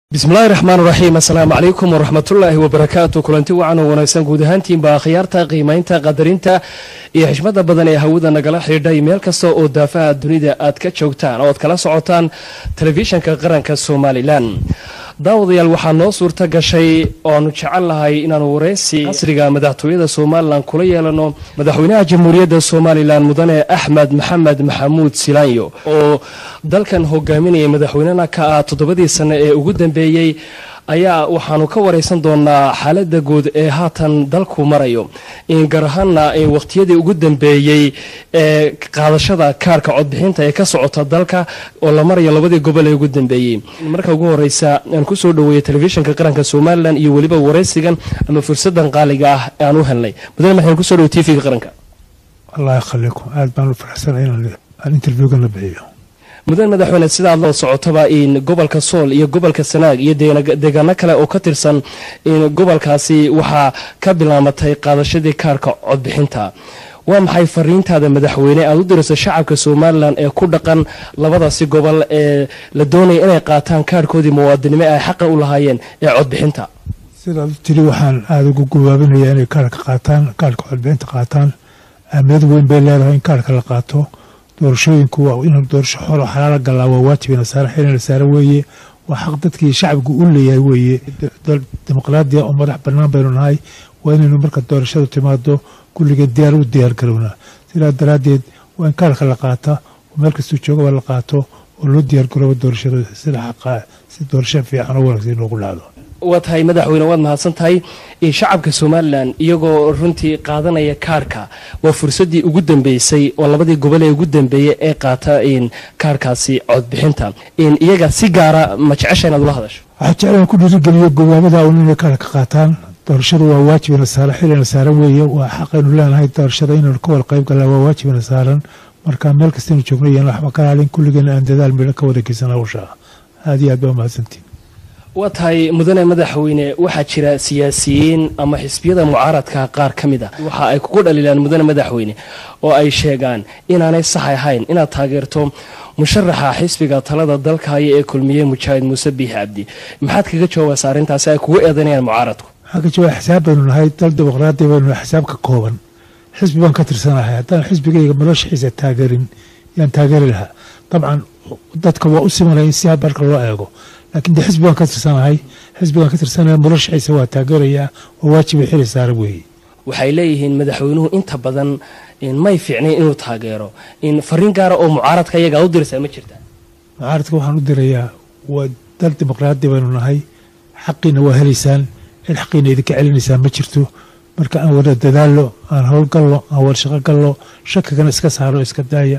bismillahi raxmaan raxiim assalaamu calaykum waraxmatullaahi wabarakaatu kulanti wacan oo wanaagsan guud ahaantiinba akhyaarta qiimaynta qadarinta iyo xishmada badan ee hawada nagala xidhiidhay meel kasta oo daafaha dunida aad ka joogtaan oo aad kala socotaan telefishanka qaranka somalilan daawadayaal waxaa noo suurta gashay oanu jecel lahay inaanu wareysi casriga madaxtooyada somalilan kula yeelano madaxweynaha jamhuuriyadda somalilan mudane axmed maxamed maxamuud silaanyo oo dalkan hogaaminaya madaxweynena ka ah toddobadii sane ee ugu dambeeyey ayaa waxaanu ka wareysan doonaa xaalada guud ee haatan dalku marayo gaar ahaana waqhtiyadii ugu dambeeyey ee qaadashada kaarka codbixinta ee ka socota dalka oo la marayo labadii gobol ee ugu dambeeyey marka ugu horeysa aan kusoo dhaweeyey telefishinka qaranka somalilan iyo weliba wareysigan ama fursadan qaaliga ah aan u helnay mudane maxamed kusoo dhawo t v-ga qaranka allah yakhalikum aad baan u faraxsanay inaan interviewgan la bixiyo mudan madaxweyne sidaad la socotaba in gobolka sool iyo gobolka sanaag iyo deegaano kale oo ka tirsan in gobolkaasi waxaa ka bilaamatay qaadashadii kaarka codbixinta waa maxay fariintaada madaxweyne aad u dirayso shacabka somalilan ee ku dhaqan labadaasi gobol ee la doonaya inay qaataan kaarhkoodii muwaadinimo ay xaqa u lahaayeen ee codbixinta sidaad u tiri waxaan aada ugu gabaabinayaa inay kaarka qaataan kaarka codbixinta qaataan ahmiyad weyn bay leedahay in kaarka la qaato doorashooyinku waa inuu doorasho xoro xalaala galaa waa waajib nasaare xilin nasaare weeye waa xaq dadkii shacbigu u leeyahay weeye dal dimuqraadiya oo madax bannaan baynu nahay waa inaynu marka doorashadu timaado kulligeed diyaar u diyaar garownaa sidaa daraaddeed waa in kaarka la qaata oo meel kastuu joogaba la qaato oo loo diyaar garoobo doorashada sida xaqaa si doorasho fiican oo wanaagsan inoogu dhacdo waa tahay madaxweyne waad mahadsan tahay shacabka somalilan iyagoo runtii qaadanaya kaarka waa fursadii ugu dambeysay oo labadii gobol ee ugu dambeeyey ee qaata kaarkaasi codbixinta iyaga si gaara ma jecesha inaad ula hadasho waxaa jeclaan ku dhiirigeliyo gobaabada un inay kaarka qaataan doorashadu waa waajibina saaran xilina saaran weeye waa xaqaynu leenahay doorashada inaynu ka wada qayb galnaa waa waajibina saaran marka meel kastaynu joogno iyo waxba ka laalin kulligeena aan dadaal midhan ka wada geysan hawsha aad iyo aad baa umahadsantiin waa tahay mudane madaxweyne waxaa jira siyaasiyiin ama xisbiyada mucaaradka qaar ka mid a waxa ay kugu dhaliilaan mudane madaxweyne oo ay sheegaan inaanay sax ahayn inaad taageerto musharaxa xisbiga talada dalkahaya ee kulmiye mujaahid muuse biix cabdi maxaad kaga jawaabaysa arrintaasi ay kugu eedanayaan mucaaradku waxaan ka jawaaba xisaab baynu nahay dal dimuqraadi baynu nahay xisaab ka kooban xisbi baan ka tirsanahay haddaan xisbigayga noloshiisa taageerin yaan taageeri lahaa dabcan dadka waa u simanaya in si marka loo eego laakiin de xisbi baan ka tirsanahay xisbigaan ka tirsanaya noloshiisa waa taageerayaa waa waajiba xili saara weeye waxay leeyihiin madaxweynuhu inta badan may fiicnayn inuu taageero in fariin gaara oo mucaaradka iyagaa u diraysaa ma jirta mucaaradka waxaan u dirayaa waa dal dimuqraadi baynu nahay xaqiina waa helaysaan cid xaqiina idinka celinaysaan ma jirto marka aan wada dadaallo aan howlgallo aan wada shaqo gallo shakigana iska saaro iska daaya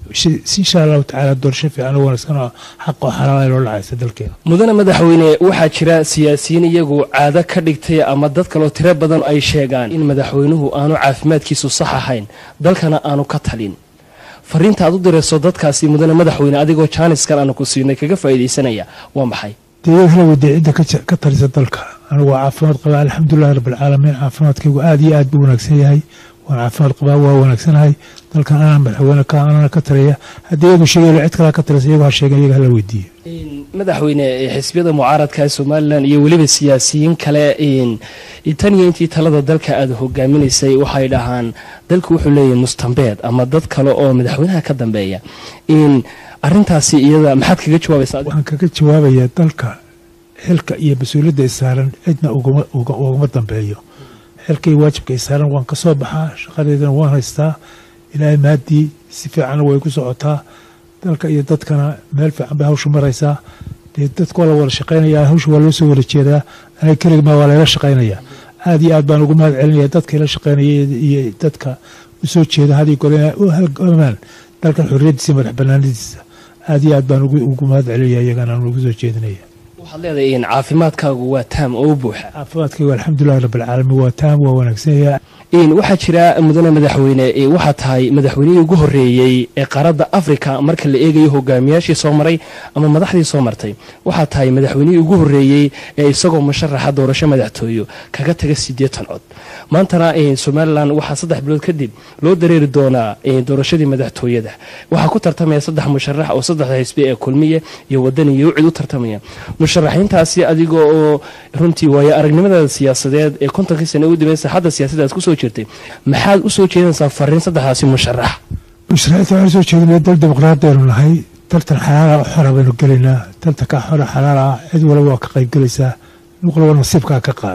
insha allahu tacaala doorasho fiican oo wanaagsan oo xaq oo xalaala loo dhacaysa dalkeena mudane madaxweyne waxaa jira siyaasiyiin iyagu caado ka dhigtay ama dad kaloo tiro badan ay sheegaan in madaxweynuhu aanu caafimaadkiisu sax ahayn dalkana aanu ka talin fariinta aad u dirayso dadkaasi mudane madaxweyne adigoo jaaniskan aanu ku siinay kaga faa'iidaysanaya waa maxay dee iyada hala weydiya cidda ka talisa dalka anigu waa caafimaad qabaa alxamdulilahi rabbilcaalamiin caafimaadkaygu aad iyo aad buu wanaagsan yahay waan caafimaad qabaa waa wanaagsanahay dalkan anaa madaxweyne ka anana ka taliya haddii iyagu sheegaylo cid kalaa ka talisa iyagu ha sheegen iyaga hala weydiiyo madaxweyne xisbiyada mucaaradka somalilan iyo weliba siyaasiyiin kale tan iyo intii talada dalka aada hogaaminaysay waxay dhahaan dalku wuxuu leeyahay mustambeed ama dad kale oo madaxweynaha ka dambeeya arintaasi iyada maxaad kaga jawaabaysaa waxaan kaga jawaabayaa dalka xilka iyo mas-uuliyadda isaaran cidna ugama dambeeyo xilka iyo waajibka isaaran waan ka soo baxaa shaqadeedana waan haystaa ilaahay maaddii si fiicanna way ku socotaa dalka iyo dadkana meel fiican bay hawshu maraysaa dee dadka waa la wada shaqaynayaa hawsha waa loo soo wada jeedaa aniga keligmaa waa layla shaqaynayaa aad iyo aad baan ugu mahad celinaya dadka ila shaqaynaya iyo dadka u soo jeeda hadii gore u halgamaan dalkan xorriyaddiisa madax banaanadiisa aad iyo aad baan ugu mahad celinaya iyagana aan ugu soo jeedinaya waxaad leedahay in caafimaadkaagu waa taam oo u buuxa caafimaadkaygu alxamdulilahi rabbilcaalamiin waa taam waa wanaagsanaya waxaa jira mudane madaxweyne waxaa tahay madaxweynihii ugu horeeyey ee qaaradda africa marka la eegayo hogaamiyaashii soo maray ama madaxdii soo martay waxaa tahay madaxweynihii ugu horeeyey ee isagoo musharaxa doorasho madaxtooyo kaga taga siddeetan cod maantana somalilan waxaa saddex bilood kadib loo dareeri doonaa doorashadii madaxtooyada waxaa ku tartamaya saddex musharax oo saddexda xisbi ee kulmiye iyo wadani iyo ucid u tartamaya musharaxiintaasi adiga oo runtii waayo aragnimadaada siyaasadeed ee kontonkii sane ugu dambeysay hadda siyaasadda aad kusoo jirtay maxaad u soo jeedinaysaa fariin saddexdaasi musharax musharaxiinta waxaan soo jeedinaya dal dimuqraadiyanu nahay tartan xalaala oo xora baynu gelaynaa tartanka xora xalaal ah cid walba waa ka qayb gelaysaa nin walba nasiibkaa ka qaad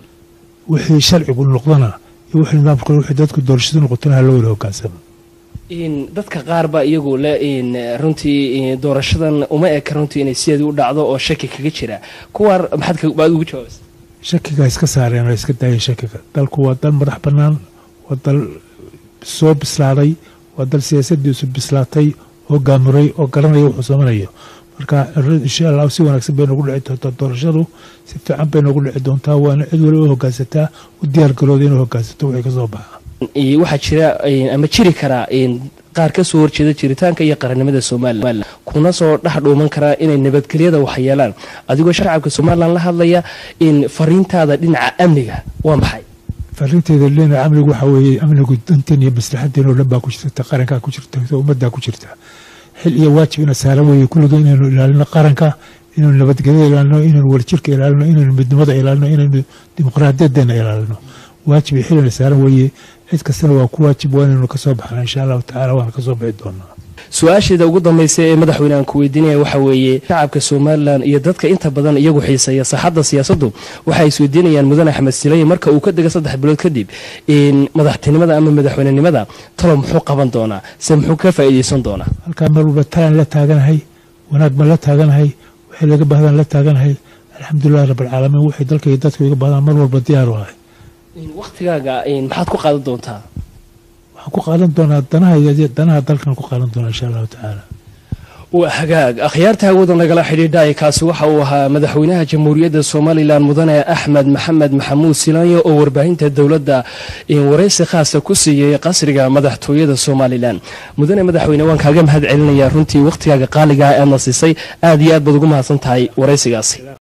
wixii sharcigu noqdana iyo wixii nidaamka wixii dadku doorashadu noqotona ha loo wada hogaansamo dadka qaar baa iyagu le runtii doorashadan uma eka runtii inay sideedii u dhacdo oo shaki kaga jira kuwaa maxaad ugu jawaabaysa shakiga iska saareen oo iska daayeen shakiga dalku waa dal madax bannaan waa dal soo bislaaday waa dal siyaasadiisu bislaatay oo gaamuray oo garanaya wuxuu samanayo marka insha allah si wanaagsan bay noogu dhici doontaa doorashadu si fiican bay noogu dhici doontaa waana cid waliba u hogaansataa u diyaargarooda inuu hogaansato wixii kasoo baxa waxaa jira ama jiri karaa qaar ka soo horjeeda jiritaanka iyo qarannimada somalilan kuna soo dhex dhuuman karaa inay nabadgelyada waxyeelaan adigoo shacabka somalilan la hadlaya in fariintaada dhinaca amniga waa maxay fariinteeda dhinaca amnigu waxaa weeye amnigu danteen iyo maslaxadeen oo dhan baa ku jirta qarankaa ku jirta ummaddaa ku jirta xil iyo waajib ina saaran weeye kulliga inaynu ilaalino qaranka inaynu nabadgelyada ilaalino inaynu wadajirka ilaalino inaynu midnimada ilaalino inaynu dimuqraadiyadeena ilaalino waajib iyo xilina saaran weeye cid kastana waa ku waajib waa inaynu kasoo baxna insha allahu tacala waana kasoo bixi doonaa su-aasheeda ugu dambaysa ee madaxweyne aan ku weydiinaya waxaa weeye shacabka somalilan iyo dadka inta badan iyagu xiiseeya saxadda siyaasaddu waxay isweydiinayaan mudane axmed sileye marka uu ka dega saddex bilood kadib madaxtinimada ama madaxweynenimada talo muxuu qaban doonaa se muxuu ka faa'iideysan doonaa halkaa mar walba talaan la taaganahay wanaag baan la taaganahay wixii laga bahdaan la taaganahay alxamdulilahi rabbilcaalamiin wixii dalka iyo dadku iga bahdaan mar walba diyaaru ahay wakhtigaaga maxaad ku qaadan doontaa waxaan ku qaadan doonaa danaha danaha dalkan ku qaadan doonaa insha allahu tacaala waa hagaag akhyaarta hawada nagala xidhiidhay kaasi waxa uu ahaa madaxweynaha jamhuuriyadda somalilan mudane axmed maxamed maxamuud silaanyo oo warbaahinta dowladda waraysi khaasa ku siiyey qasriga madaxtooyada somalilan mudane madaxweyne waan kaaga mahad celinayaa runtii wakhtigaaga qaaligaa aadna siisay aad iyo aad baad ugu mahadsan tahay waraysigaasi